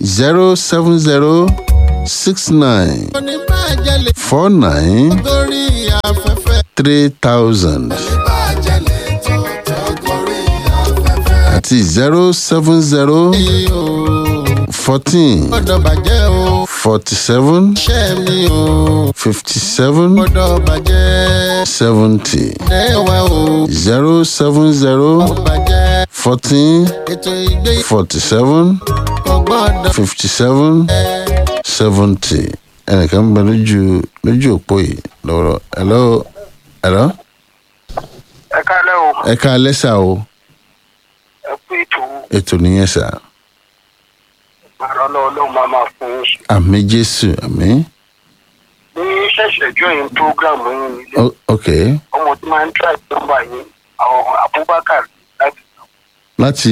zero seven zero six nine oníbàjẹ́ lè four nine gorí afẹ́fẹ́. three thousand oníbàjẹ́ lè tó tó gorí afẹ́fẹ́. àti zero seven zero mi ò fourteen gbọ́dọ̀ bàjẹ́ o. forty seven iṣẹ́ mi ò fifty seven gbọ́dọ̀ bàjẹ́. seventy lẹ́wà o. zero seven zero ó bàjẹ́. fourteen ètò ìgbé forty seven kò gbọ́dọ̀ fifty seven seventy ẹnìkan ń bẹ lójú lójú òpó yìí lọ́wọ́ hello hello ẹ kálẹ́ o ẹ ká lẹ́sà o ẹ kú ètò ètò nìyẹn sà àrọ́ lọ́wọ́ lọ́wọ́ máa máa fún yín ṣe. àmì jésù àmì ní ṣẹ̀ṣẹ̀ join program yín nílé O- ok ọmọ tí máa ń try nọ́mbà yín àwọn abubakar láti láti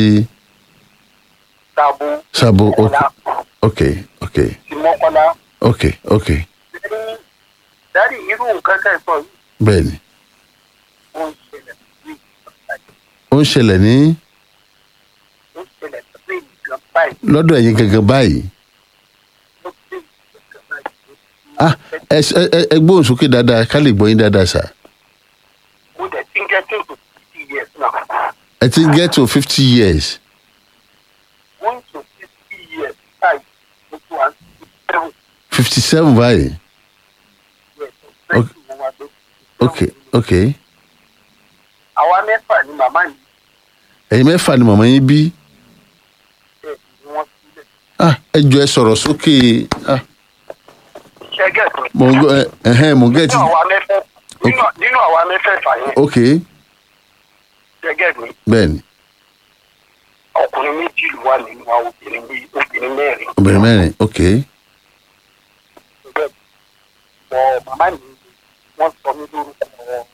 sábó sábò ok ọ̀la ok ok ti mọ́kànlá. ok ok dárí irú nǹkan tẹ̀ sọ yìí bẹ́ẹ̀ ni ó ń ṣẹlẹ̀ sí ó ń ṣẹlẹ̀ ní ó ń ṣẹlẹ̀ sí nǹkan báyìí lọ́dọ̀ ẹ̀yin gangan báyìí ó sì nǹkan báyìí. ah ẹ ẹ- ẹ ẹ gbóhùn sókè dáadáa ká lè gbọ́ yín dáadáa sà mo dẹ̀ ti ń getting to fifty years now ẹ ti ń get to fifty years going to fifty years báyìí mo tún wá sí seven fifty seven báyìí years of twenty mo wá lókè. ok ok àwa mẹ́fà ni màmá yìí ẹ̀yin mẹ́fà ni màmá yín bí bẹ́ẹ̀ ni wọ́n sílẹ̀. ah ẹ jọ ẹ sọ̀rọ̀ sókè ah ṣẹ́gẹ̀ tó. mò ń gbọ́ ẹ ẹ̀hẹ́n mò ń gẹ̀ nínú tí àwa mẹ́fẹ́ nínú nínú àwa mẹ́fẹ̀ẹ̀fà yẹn ok ṣẹ́gẹ̀ mi bẹ́ẹ̀ ni ọkùnrin méjì ló wà nínú wa obìnrin bíi obìnrin mẹ́rin. obìnrin mẹ́rin ok ṣẹ́gẹ̀ mi wọ màmá mi wọ́n sọ mí lórúkọ wọn.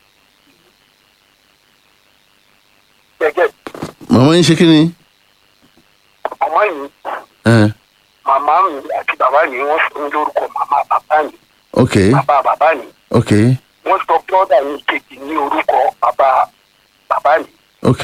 ṣẹ́gẹ̀ mi màmá yín ṣe kí ni màmá mi ẹ̀hẹ́n, màmá mi àti bàbá mi wọ́n sọ mí lórúkọ màmá bàbá mi ok bàbá bàbá mi ok wọ́n sọ bọ́dà mi kejì ní orúkọ bàbá bàbá mi. ok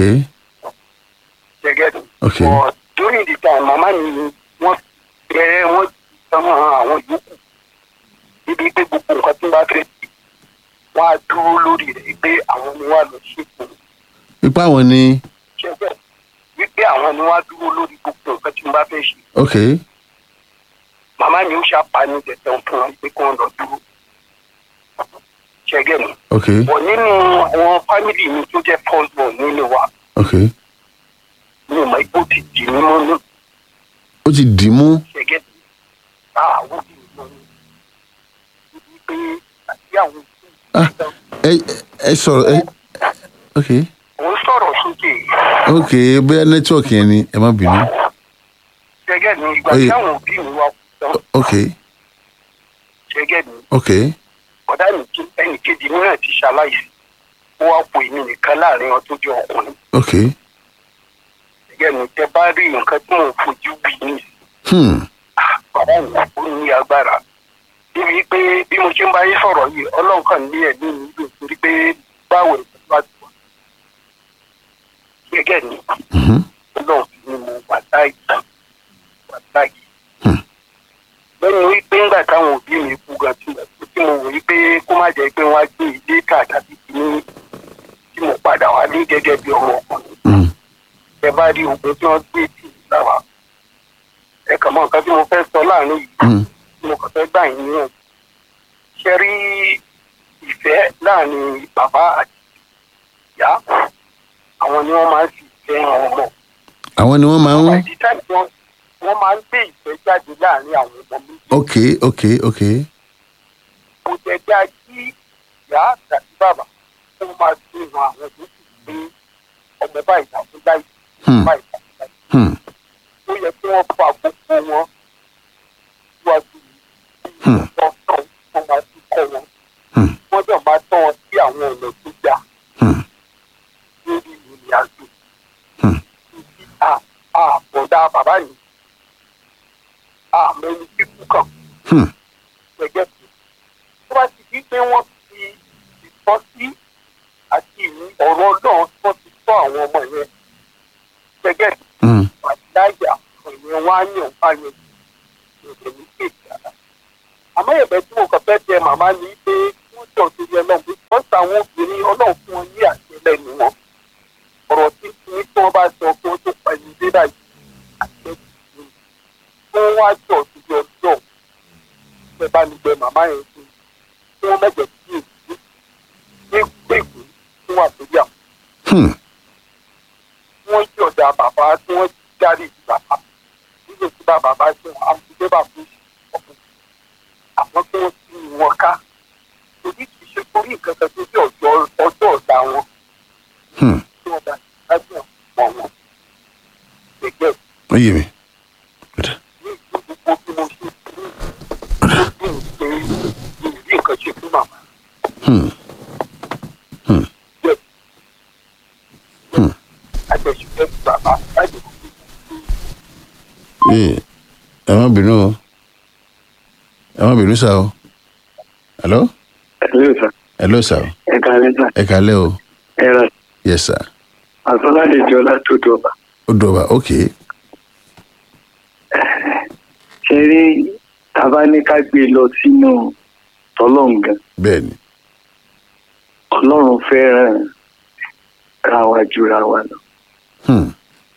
ṣẹ́gẹ̀ mi. ok But during the time màmá mi wọ́n bẹ̀rẹ̀ wọ́n sọmọ àwọn yòókù níbi pé gbogbo nǹkan tí wọ́n bá fẹ́ sí wọ́n á dúró lórí rẹ̀ pé àwọn ni wọ́n á lọ ṣètò ipá wọn ni ṣẹ́gbẹ́ wípé àwọn ni wọ́n á dúró lórí gbogbo nǹkan tí wọ́n bá fẹ́ ṣe ok màmá mi ó ṣàpàní tẹ̀tẹ̀ fún wọn pé kí wọ́n lọ dúró ṣẹ́gẹ́ mi. ok bọ̀ nínú àwọn fámìlì mi tó jẹ́ first born nínú wa ok mi ò mọ ipò ti dì mí mọ́ ní ó ti dì í mú ṣẹ́gẹ́ mi. àwọn òbí mi lọ ní ibi pé àti àwọn ah ẹ ẹ sọ̀rọ̀ ẹ ok ò ń sọ̀rọ̀ sókè ok bóyá nẹ́tíwọ̀kì yẹn ni ẹ má bínú ṣẹ́gẹ́ mi ìgbà Oye. tí àwọn òbí mi wá kú tán ok ṣẹ́gẹ́ mi ok ọ̀dà mi kí ẹnì kejì mi náà ti ṣaláìsí ó wá po èmi nìkan láàrin wọn tó jẹ́ ọkùnrin ok ṣẹ́gẹ́ mi tẹ bá rí nǹkan tí mò ń fojú wí ní hmm bàbá mi ó ní agbára níbi pé bí mo ṣe ń bá yín sọ̀rọ̀ yìí ọlọ́run kàn ní ẹ̀mí mi lò torí pé báwo ẹ̀ bá ti wà ṣẹ́gẹ́ mi mhm, ọlọ́run fi ni mo wà láàyè wà láàyè. Hmm. lẹ́nu wípé ńgbà táwọn òbí mi kú gan tí tí mo wò wípé kó má jẹ́ pé wọ́n á gbé ilé kà tàbí kíní tí mo padà wá ní gẹ́gẹ́ bí ọmọ ọkùnrin. hmm ẹ bá rí ogun tí wọ́n gbé tì í sáwà. ẹ kàn mọ nǹkan tí mo fẹ́ sọ láàrin yìí hmm tí mo kàn fẹ́ gbà yín yàn. ṣe rí ìfẹ́ láàrin bàbá àti ìyá àwọn ni wọ́n máa ń fi ìfẹ́ hàn ọmọ àwọn ni wọ́n máa ń by the time wọ́n wọ́n máa ń gbé ìfẹ́ jáde láàrin àwọn ọmọ méjì ok ok ok kò jẹ́ já kí ìyá àti bàbá wọ́n máa fi hàn àwọn méjì pé ọmọ báyìí tàbí láì hmm báyìí tàbí láì hmm ó yẹ kí wọ́n fa gbogbo wọn síwájú Hmm. wọn tán wọ́n máa fi kọ́ wọn hmm wọ́n dẹ̀ máa tọ́ wọn sí àwọn ọ̀nà tó gbà hmm lórí ìrìn àjò Hmm. títí àbọ̀dá bàbá yìí àmẹ́ni kíkú kàn. hmm gẹ́gẹ́ bí tó bá ti di pé wọ́n fi ìtọ́sí àti ìní ọ̀rọ̀ náà wọ́n ti tọ́ àwọn ọmọ yẹn gẹ́gẹ́ bí hmm àdáyà ìyẹn wá yàn bá yẹn òde ní kéèkì ara àmọ́ ẹ̀bẹ̀ tí mo kàn fẹ́ tẹ màmá ni pé wọ́n jọ sí ilé ọlọ́run pé wọ́n ta àwọn obìnrin ọlọ́run fún wọn ní àṣẹ lẹ́nu wọn ọ̀rọ̀ tí kí ní tí wọ́n bá sọ pé ó tó pa ẹni dé báyìí àṣẹ kìí kí wọ́n wá jọ sí ilé ọjọ́ ìfẹ́ bá ní bẹ màmá yẹn sí kí wọ́n mẹ́jọ sí èyí ní gbègbè fún àtúnyà Hmm. wọ́n jí ọ̀dà bàbá tí wọ́n jáde ìlú bàbá nígbà tí bàbá bá ṣe àwọn ìdílé bàbá fún ọkùnrin àwọn tí wọ́n ti wọn ká torí kì í ṣe torí nǹkan kan tó bí ọjọ́ ọjọ́ ọ̀dà wọn Hmm. tí wọ́n bá dájú wọn wọn gẹ́gẹ́ ó yé mi. Ọ̀dà. ní ìlú gbogbo bí mo ṣe fún ó bí n pé ìrírí nǹkan ṣe fún màmá Hmm. bẹ́ẹ̀ Hmm. àjẹsùfẹ́ bàbá láti kú ee ẹ má bínú o ẹ má bínú sá o hello Hello, sir. hello sá o Ẹ káalẹ́ sà. ẹ kálẹ́ o Ẹ ra yes sir Àsọládéjọ látòdò ọba. ó dọ̀bà ok Ṣé rí tàbá ní ká gbé lọ sínú tọ́lọ́ǹgàn? bẹ́ẹ̀ ni Ọlọ́run fẹ́ràn ra wa jura wa lọ. Hmm.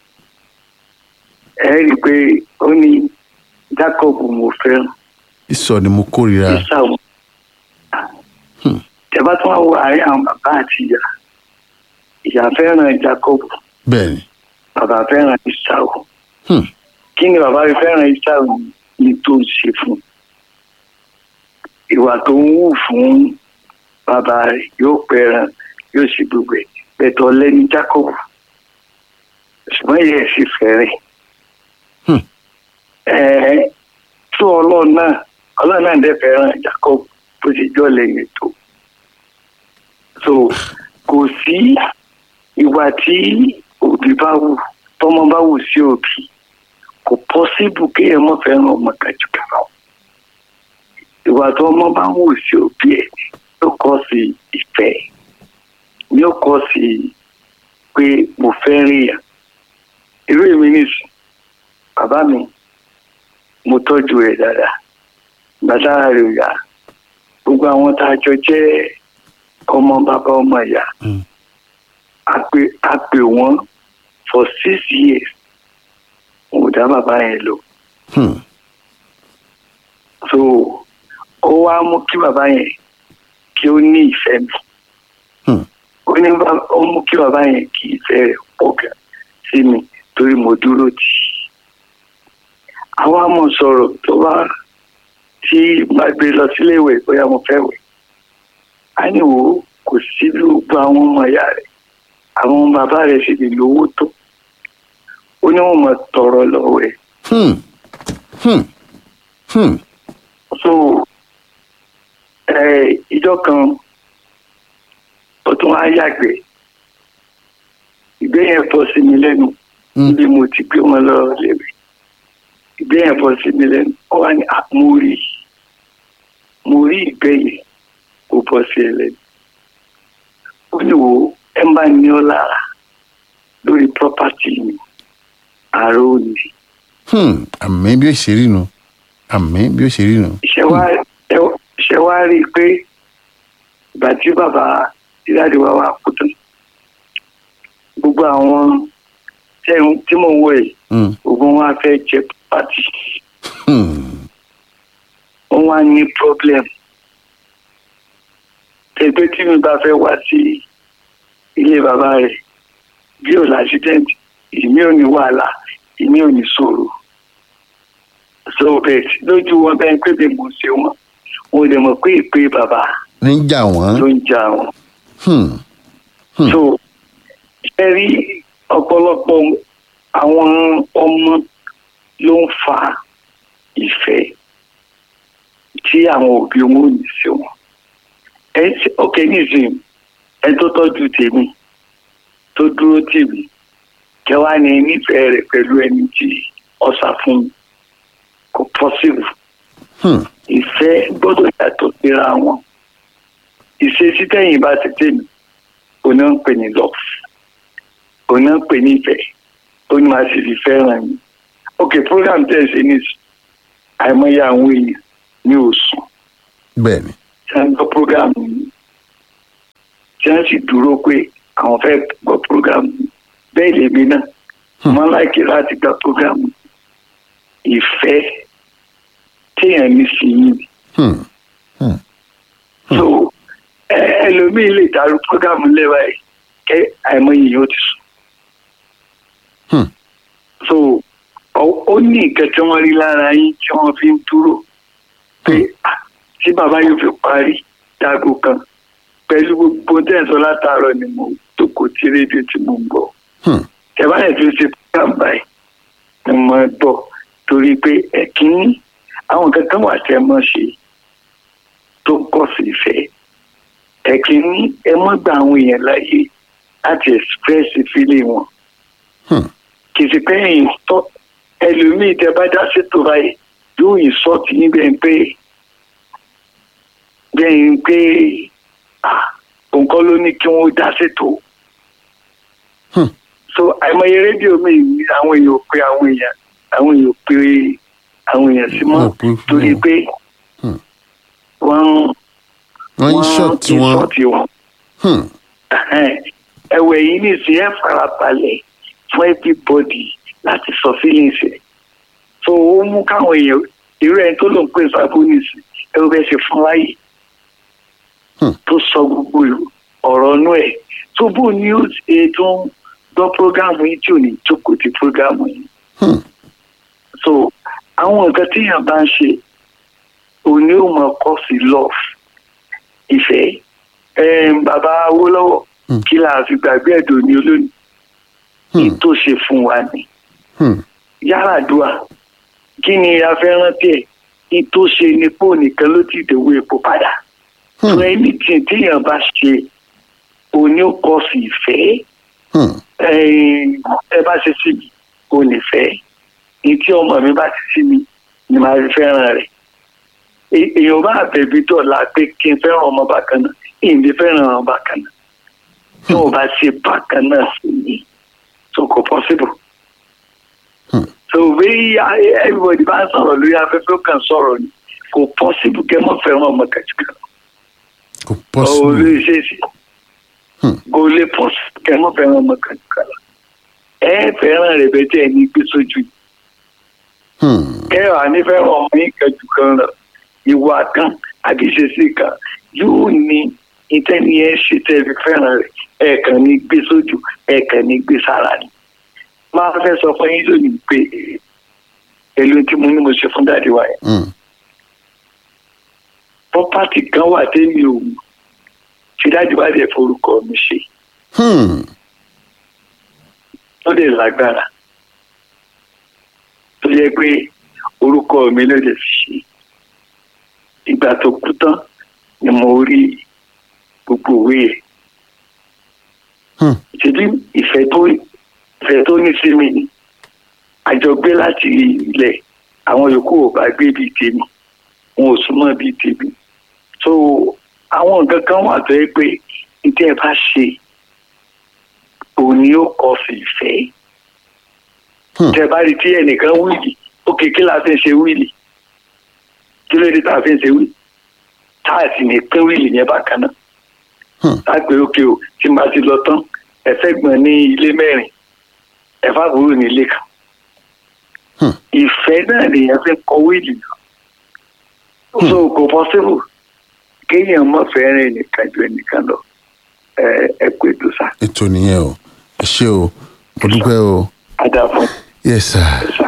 Ẹ rí i pé ó ní Jacob mo fẹ́ràn. ìsọ ni mo kórìíra Ìsàwọ̀. Hmm. Tẹ̀bá tún wá wo àárín àwọn bàbá àti ìyá. Ìyá fẹ́ràn Jacob, bẹ́ẹ̀ ni bàbá fẹ́ràn Ìsàwọ̀. Hmm. kí ni bàbá rẹ fẹ́ràn Ìsàwọ̀ ní tó ń ṣe fún un? ìwà tó ń wù fún bàbá rẹ yóò pẹran yóò sì gbogbo ẹ bẹtọ lẹni Jacob ṣùgbọ́n ìyá ẹ̀ sì fẹ́rẹ̀ Hmm. ẹ̀ẹ́ tó ọlọ́run náà ọlọ́run náà dẹ̀ fẹ́ràn Jacob bó ti jọ́ lẹ́yìn tó so kò sí ìwà tí òbí bá wù tọmọ bá wù sí òbí kò pọ́síbù kéèyàn mọ̀ fẹ́ràn ọmọ kájú kàrà o ìwà tó ọmọ bá ń wù sí òbí ẹ̀ yóò kọ́ sí ìfẹ́ yóò kọ́ sí pé mo fẹ́ rí yàn irú èmi nìsín bàbá mi mo tọ́jú rẹ̀ dáadáa bàtà rẹ̀ ò yá gbogbo àwọn tá a jọ jẹ́ ọmọ bàbá ọmọ ìyá Hmm. a pè a pè wọ́n for six years mo dá bàbá yẹn lò Hmm. so ó wá mú kí bàbá yẹn kí ó ní ìfẹ́ mi Hmm. ó ní bá- ó mú kí bàbá yẹn kí ìfẹ́ rẹ̀ pọ̀ gan sí mi torí mo dúró tì í àwa mọ̀ sọ̀rọ̀ tó bá tí bá gbé lọ sílé ìwé bóyá mo fẹ́ wẹ̀ á ní wò ó kò sí bí gbogbo àwọn ọmọ ìyá rẹ̀ àwọn bàbá rẹ̀ sì lè lówó tó ó ní wọn mọ̀ tọrọ lọ́wọ́ ẹ̀ Hmm. Hmm. Hmm. so ẹ ìjọ kan ó tún á yàgbẹ́ ìgbẹ́ yẹn bọ́ sí mi lẹ́nu Hmm. níbi mo ti gbé wọn lọ léwe ìgbẹ́ yẹn bọ́ sí mi lẹ́nu ó wà ní "Ah, mo rí mo rí ìgbẹ́ yẹn kó bọ́ sí ẹ lẹ́nu ó ní wo ẹ má ní ọ lára lórí property mi ààrẹ ò ní. Hmm. àmì bí ó ṣe rí nu àmì bí ó ṣe rí nu. ṣe wá ẹ- ṣe wá rí i pé ìgbà tí bàbá dídáde wa wà kú tán gbogbo àwọn tẹ́- tí mò ń wò yìí Hmm. gbogbo wọn á fẹ́ jẹ pàtì Hmm. wọn wá ní problem tẹgbẹ́ tí mi bá fẹ́ wá sí ilé bàbá rẹ̀ bí ò lásìdẹ́ǹtì èmi ò ní wàhálà èmi ò ní sọ̀rọ̀ so bẹ́ẹ̀ lójú wọn bẹ́ẹ̀ pé bí mo ṣe wọn mo lè mọ̀ pé ìpè bàbá níjà ló wọ́n. ń jà wọn. Hmm. Hmm. so ṣe rí ọ̀pọ̀lọpọ̀ àwọn ọmọ ló ń fa ìfẹ́ tí àwọn òbí wọn ò ní sí wọn. ẹ ṣe ọkẹ nísìnyí ẹ tó tọ́jú tèmi tó dúró tèmi kẹwàá ní nífẹ̀ẹ́ rẹ̀ pẹ̀lú ẹni tí ọ̀sà fún mi kò pọ́sibù Hmm. ìfẹ́ gbọ́dọ̀ yàtọ̀ síra wọn ìṣesí tẹ̀yìn bá ti tèmi oní ń pè ní love oní ń pè ní ìfẹ́ ó ní máa sì fi fẹ́ràn mi ok program tẹ̀ ṣe ní àìmọye àwọn èèyàn ní òsùn bẹ́ẹ̀ ni tí wọ́n gbọ́ prógámù yìí tí wọ́n sì dúró pé àwọn fẹ́ gbọ́ prógámù yìí bẹ́ẹ̀ lèmi náà wọ́n láìkí láti gbọ́ prógámù yìí ìfẹ́ téèyàn ní sí yìí Hmm. so ẹ- ẹlòmíín lè dàrú prógámù lẹ́wà yìí kẹ́ àìmọye yìí ó ti sùn Hmm. so ọ- ó ní nǹkan tí wọ́n rí lára yín tí wọ́n fi ń dúró pé ah, tí bàbá yóò fi parí dágò kan pẹ̀lú gbogbo tẹ̀sán látàárọ̀ ni mo tó kò tí rédíò tí mo ń gbọ́ Hmm. tẹ̀báyẹ̀ tó ṣe program báyìí ni mo gbọ́ torí pé ẹ̀kíní àwọn kankan wà tẹ́ mọ́ ṣe tó kọ́ sí ìfẹ́ ẹ̀kíní ẹ mọ́ gba àwọn èèyàn láyè láti express feeling wọn Hmm. kì í sì pé ẹ̀yìn tọ́ ẹlòmíì tẹ bá dá sétò báyìí yóò yìn sọ́ọ̀tì yín bẹ́ẹ̀ pé bẹ́ẹ̀ pé ah, òun kọ́ ló ní kí wọ́n dá sétò Hmm. so àìmọye rédíò mi ní àwọn èèyàn ò pé àwọn èèyàn àwọn èèyàn ò pé àwọn èèyàn sí mọ́ Wọn ò pé fún torí wọn. pé Hmm. wọ́n wọ́n ń ṣọ́ọ̀tì wọn ìṣọ́ọ̀tì wọn Hmm. ẹ̀wẹ̀ yìí ní ìsìn ẹ̀ farabalẹ̀ fún everybody láti sọ feelings ẹ̀ so ó mú káwọn èèyàn irú ẹni tó ló ń pè sábónìsì ẹ ó bẹ́ẹ̀ ṣe fún láyè Hmm. tó sọ gbogbo ọ̀rọ̀ inú ẹ̀ tó bó ní ó ṣe tó ń gbọ́ prógámù yìí tí ò ní jókòó ti prógámù yìí Hmm. so àwọn nǹkan téèyàn bá ń ṣe òní ò mọ kọ́ sí love ìfẹ́ Em, bàbá Awólọ́wọ̀ Hmm. kí la fi gbàgbé ẹ̀dọ̀ ní olónìí Hmm. ní tó ṣe fún wa ni Hmm. Yar'Adua kí ni a fẹ́ rántí ẹ̀ ní tó ṣe ni pé ònìkan ló ti dèwọ́ epo padà Hmm. so anything téèyàn bá ṣe òní ò kọ́ sí ìfẹ́ Hmm. Em, ẹ bá ṣe sí mi kò ní fẹ́ ní tí ọmọ mi bá ti sí mi ni màá fi fẹ́ràn rẹ̀ È- èèyàn bá bẹ̀bí dọ̀la pé kí n fẹ́ràn ọmọ bákan náà ìdí fẹ́ràn ọmọ bákan náà tí wọ́n bá ṣe bákan náà sí mi so kò possible. Hmm. so bí everybody bá ń sọ̀rọ̀ lórí afẹ́fẹ́ ó kàn sọ̀rọ̀ ni kò possible kẹ́ mọ́ fẹ́ràn ọmọ kàjúkà kò ó possible lè ṣe é sí Hmm. kò lè possible kẹ́ mọ́ fẹ́ràn ọmọ kàjúkà ẹ fẹ́ràn rẹ̀ bẹ́ẹ̀ tẹ́ ẹ ní gbé sójú yìí Hmm. kẹwàá nífẹ̀ẹ́ ọmọ yín kẹjù kan lọ ìwà kan àbí ìṣesí kan yóò ní ìtẹ́ni ẹ ṣe tẹ́ fi fẹ́ràn rẹ̀ ẹ̀ẹ̀kan ní gbé sójú ẹ̀ẹ̀kan ní gbé sára ni. máa fẹ́ sọ fún yín lónìí pé èlò tí mo ní mo ṣe fún dáàdi wa yẹn Hmm. pọ́pátì kan wà tẹ́mi ò mú tí dáàdi wa dẹ̀ forúkọ mi ṣe Hmm. tó dẹ̀ lágbára tó yẹ pé orúkọ mi ló dẹ̀ fi ṣe ìgbà tó kú tán ni mo rí gbogbo òwe ẹ̀ Hmm. ṣèbí ìfẹ́ tó ìfẹ́ tó ní sí mi ni àjọgbé láti ilẹ̀ àwọn yòókù ò bá gbé bíi tèmi wọn ò súnmọ́ bíi tèmi so àwọn nǹkan kan wà tó yẹ pé ìdí ẹ bá ṣe òun ni ó kọ sí ìfẹ́ Hmm. tẹ bá rí tí ẹnìkan wíìlì ó kékeré la fi ń ṣe wíìlì kí ló dé tá a fi ń ṣe wíìlì tá a sì ní pín wíìlì yẹn bákan náà Hmm. lágbè òkè o tí n bá ti lọ tán ẹfẹ gbọn ní ilé mẹ́rin ẹfà àbúrò ní ilé kan Hmm. ìfẹ́ náà lèèyàn fi ń kọ wíìlì náà so kò pọsibù kéèyàn mọ fẹ́ràn ẹnìkan ju ẹnìkan lọ ẹ ẹ pé tó sá ètò nìyẹn o ẹ ṣé o mo dúpẹ́ o àdàfọ yes sir. sá.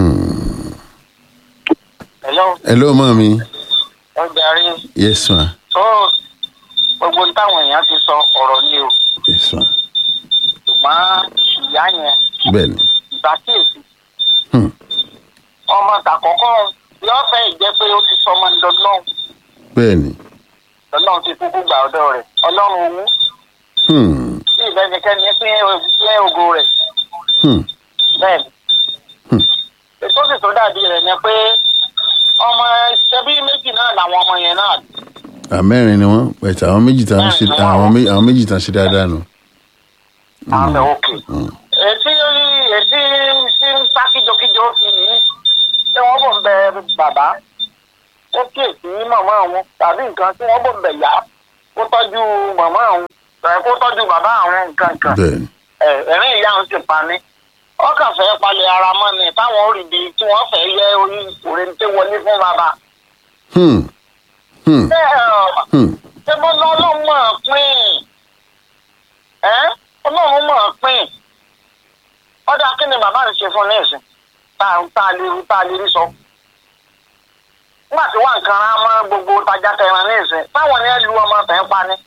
hello hello mọ́ mi ọjà rí yes ma tó gbogbo táwọn èèyàn ti sọ ọ̀rọ̀ ni o yes ma ṣùgbọ́n ìyá yẹn bẹ́ẹ̀ ni ìbákíyèsí Hmm. ọmọ tàkọ́kọ́ yóò fẹ́ jẹ́ pé ó ti sọ ọmọ ní lọ́lọ́run bẹ́ẹ̀ ni lọ́lọ́run ti kúkú gbà ọ̀dọ̀ rẹ̀ ọlọ́run owó Hmm. tí ìbẹ́nikẹ́ni pín pín ògo rẹ̀ Hmm. bẹ́ẹ̀ ni. Hmm. ètò sì tó dàbí rẹ̀ ni pé ọmọ ṣẹbí méjì náà làwọn ọmọ yẹn náà àmẹ́rin ni wọ́n pẹ̀tẹ́ àwọn méjì tá ń ṣe àwọn méjì àwọn méjì tá ń ṣe dáadáa nù. àmì òkè. ètí ètí tí ń sá kíjokíjo fi yìí tí wọ́n bọ̀ ń bẹ bàbá ó kíyèsí màmá àwọn tàbí nǹkan tí wọ́n bọ̀ bẹ̀ yá kó tọ́jú màmá àwọn tàbí kó tọ́jú bàbá àwọn nǹkan kan bẹ́ẹ̀ ni ẹ̀, ẹ̀rín ìyá àwọn sì pa ní. wọ́n kàn fẹ́ palẹ̀ ara mọ́ ni táwọn ò rí bi tí wọ́n fẹ́ yẹ orí òrèǹté wọlé fún bàbá. hmm hmm bẹ́ẹ̀ ọ̀ hmm ṣé mo lọ ọlọ́run mọ̀ ọ́ pín ẹ́ ọlọ́run mọ̀ ọ́ pín ọ̀dà kí ni bàbá rẹ̀ ṣe fún ní ìsìn tá a tá a lè rí tá a lè rí sọ. nígbà tí wọ́n nǹkan rán mọ́ gbogbo tajà tẹran ní ìsìn táwọn ni ẹ lu ọmọ tẹ̀ ń pa ni.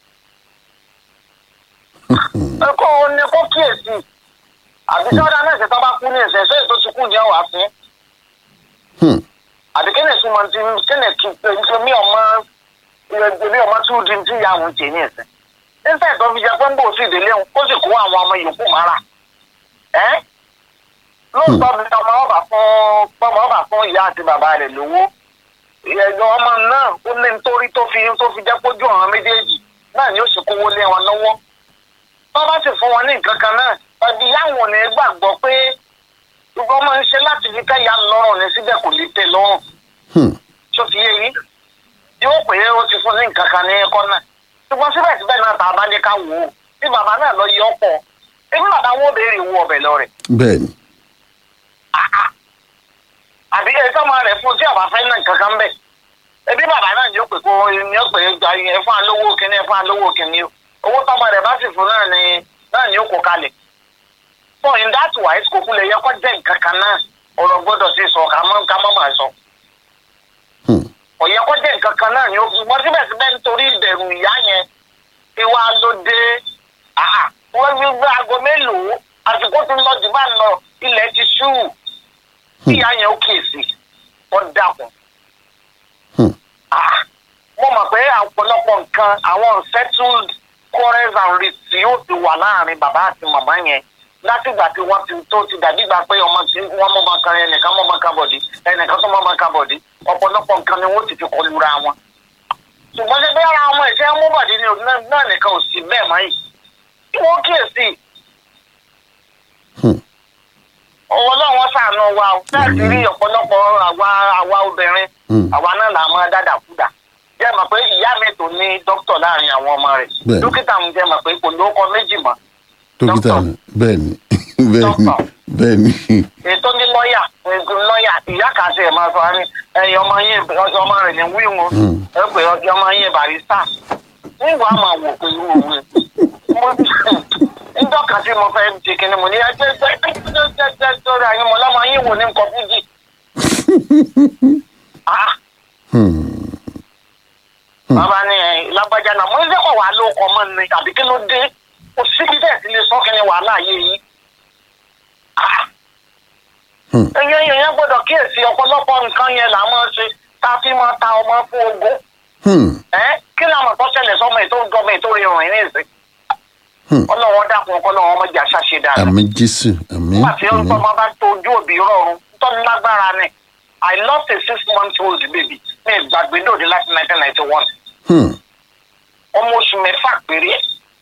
ẹ kó o ní kó kíyèsí àbí tí ọ̀dà náà ṣe tọ́ bá kú ní ìsìn ṣé ètò ti kú ní ọ̀wá fún hmm àbí kí ni ìsúnmọ́ ti kí ni kí mi ọmọ èmi ọmọ tí ó di ti ìyá àwọn jẹ ní ẹsẹ nígbà tó fi jẹ pé ń bò sí ìdílé òun ó sì kó àwọn ọmọ yòókù mára ẹ lóòótọ́ bí ọmọ ọba fún ọmọ ọba fún ìyá àti bàbá rẹ̀ lówó ìyẹ̀dọ̀ ọmọ náà ó ní nítorí tó fi tó fi jẹ́ kójú ọ̀ràn méjèèjì náà ni ó sì kówó lé wọn lọ́wọ́ tó bá sì fún wọn ní nǹkan kan náà ẹbí yáwọn ò ní gbàgbọ́ pé gbogbo ọmọ ń ṣe láti fi káyà lọ́rùn ní síbẹ̀ kò lè tẹ̀ lọ́rùn hmm tó fi yé yín yóò pè é ó ti fún ní nǹkan kan ní ẹ̀kọ́ náà ṣùgbọ́n síbẹ̀síbẹ̀ náà tá a bá ní ká wò ó bí bàbá náà lọ yọ ọ̀pọ̀ ebi bàbá wọn ò béèrè owó ọbẹ̀ lọ rẹ̀ bẹ́ẹ̀ ni àbí ẹ sọ́mọ rẹ̀ fún tí àbá fẹ́ náà nǹkan kan bẹ̀ ebi bàbá náà yóò pè kó yóò pè é gba ẹ fún alówó kínní ẹ fún alówó kínní o owó tọ́mọ rẹ̀ bá sì fún náà ni náà ni ó kó kalẹ̀ so in that wise kò kú lè yẹ kó jẹ́ nǹkan kan náà ọ̀rọ̀ gbọ́dọ̀ sí sọ ká mọ́ ká mọ́ máa sọ hmm ọ̀yẹ́ kó jẹ́ nǹkan kan náà ni ó fi wọ́n síbẹ̀síbẹ̀ nítorí ìbẹ̀rù ìyá yẹn tí wàá ló dé àhà wọ́n fi gbé aago mélòó àsìkò tó ń lọ jù bá ń lọ ilẹ̀ ti ṣú kí ìyá yẹn ó kíyèsí wọ́n dàkún. hmm àhà mo mọ̀ pé ọ̀pọ̀lọpọ̀ nǹkan àwọn unsettled quarrels and risks yóò ti wà láàrin bàbá àti màmá yẹn látìgbà tí wọ́n ti tó ti dàbí ìgbà pé ọmọ tí wọ́n mọ̀ máa kan ẹnìkan mọ̀ máa kan bọ̀dí ẹnìkan tó mọ̀ máa kan bọ̀dí ọ̀pọ̀lọpọ̀ nǹkan ni wọ́n ti fi kọlu ra wọn. ṣùgbọ́n ṣe bí ara ọmọ ìṣe mú bọ̀dí ni òun náà- náà nìkan ò sí bẹ́ẹ̀ mọ́ yìí. kí wọ́n kíyèsí hmm ọwọ́ náà wọ́n ṣàánú wa o láti rí ọ̀pọ̀lọpọ̀ àwa àwa obìnrin hmm àwa náà là máa dáadáa kúdà jẹ́ mọ̀ pé ìyá mi tó ní dókítà láàrin àwọn ọmọ rẹ̀ Bẹ́ẹ̀ni. dókítà mi jẹ́ mọ̀ pé kò lóko méjì mọ́ dókítà Dókítà. ni bẹ́ẹ̀ ni bẹ́ẹ̀ ni Dókítà. bẹ́ẹ̀ ni ètò ní lọ́ọ̀yà lọ́ọ̀yà ìyá kan ṣe máa sọ ní ẹ̀yìn ọmọ yín ọjọ́ ọmọ rẹ̀ ní wíwọ́n Hmm. ẹ pé ọjọ́ ọmọ yín barista nígbà máa wò pé irú òwe mo níjọ́ kan tí mo fẹ́ ti kíni mo ní ẹjẹ́ ẹjẹ́ ẹjẹ́ ẹjẹ́ sórí ayé mo lọ́mọ yín wò ní nǹkan fújì. Ah, hmm bàbá ní ẹ lágbájá náà mo ń sẹ́kọ̀ wà ló kọ́ mọ́ ni àbí kí ló dé kò síbi bẹ́ẹ̀ sí lè sọ kí ni wàhálà yé yín. Ah, hmm ẹyẹ yẹn gbọ́dọ̀ kíyèsí ọ̀pọ̀lọpọ̀ nǹkan yẹn là máa ṣe tá a fi máa ta ọmọ fún ogún hmm ẹ kí ni àwọn tó ṣẹlẹ̀ sọmọ ètò ìjọba ètò ìrìn ní ìsìn hmm ọlọ́wọ́ dákun ọlọ́wọ́ ọmọ jà ṣàṣe dáadáa àmì jésù àmì nígbà tí àmì ọmọ bá tójú òbí rọrùn tó lágbára ni I lost a six month old baby ní ìgbàgbé dòde láti nineteen ninety one hmm ọmọ oṣù mẹ́fà péré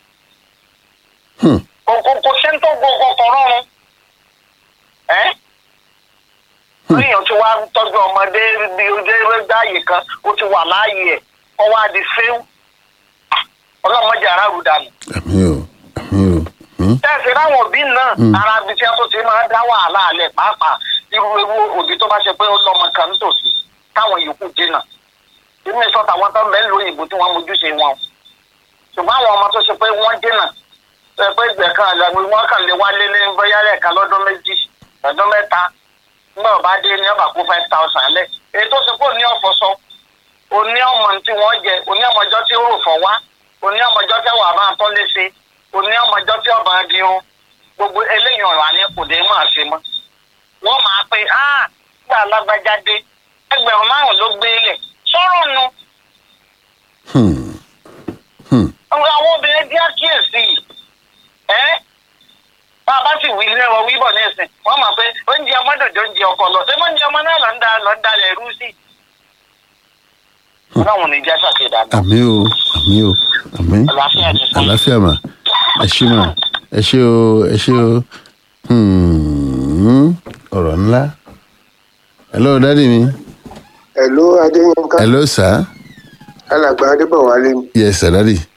hmm kò kò kò sẹ́ńtò gbogbo kọ̀ rọrùn ẹ́ lóyún tí wàá tọ́jú ọmọdé bí ojú ẹgbẹ́ ààyè kan ó ti wà láàyè ẹ̀ kọ́ wá di fíw ọlọ́mọdé aráàlú dànù. àmì o àmì o hmm tẹ́sí láwọn òbí náà Mm. ara ibi tí wọ́n tó ti máa dá wàhálà alẹ̀ pàápàá irú ewu òbí tó bá ṣe pé ó lọ́mọ kan nítòsí táwọn yòókù jìnnà inú ìsọ tàwọn tó ń bẹ lóyún ìbò tí wọ́n mójúṣe wọn ṣùgbọ́n àwọn ọmọ tó ṣe pé wọ́n jìnnà tó ṣe pé ìgbẹ́ kan àgbàgbé wọn kàn lè wálé ní bóyá lẹ́ẹ̀kan lọ́dún méjì lọ́dún mẹ́ta nígbà ọba dé ní ọba kó five thousand lẹ̀ èyí tó ṣe pé òní ọ̀fọ̀ sọ òní ọmọ tí wọ́n jẹ òní ọmọjọ́ tí ó rò fọ́ wá òní ọmọjọ́ tí wàá máa tọ́ léṣe òní ọmọjọ́ tí ọba di ohun gbogbo eléyìí ọ̀rọ̀ àní kò dé máa ṣe mọ́ wọ́n máa pe ah gbà lágbájá dé ẹgbẹ̀rún márùn-ún ló gbé lẹ̀ sọ̀rọ̀ nu hmm hmm àwọn obìnrin díẹ̀ kíyèsí ẹ́ bá a bá sì wí ilé wọn wíbọ̀ ní ẹ̀sìn wọ́n mọ̀ pé oúnjẹ ọmọ dòdò oúnjẹ ọkọ lọ ṣé oúnjẹ ọmọ náà lọ ń da lọ ń dalẹ̀ rú sí. ọlọ́run ní jẹ́ ṣàṣedàgbà àmì o àmì o àmì àlàáfíà ti sọ. àlàáfíà mà ẹ ṣé mà ẹ ṣé o ẹ ṣé o hmm ọ̀rọ̀ ńlá hello dádì mi ẹ̀ló adéyínká hello sir alàgbà adébọ̀wálé ni yes sir daddy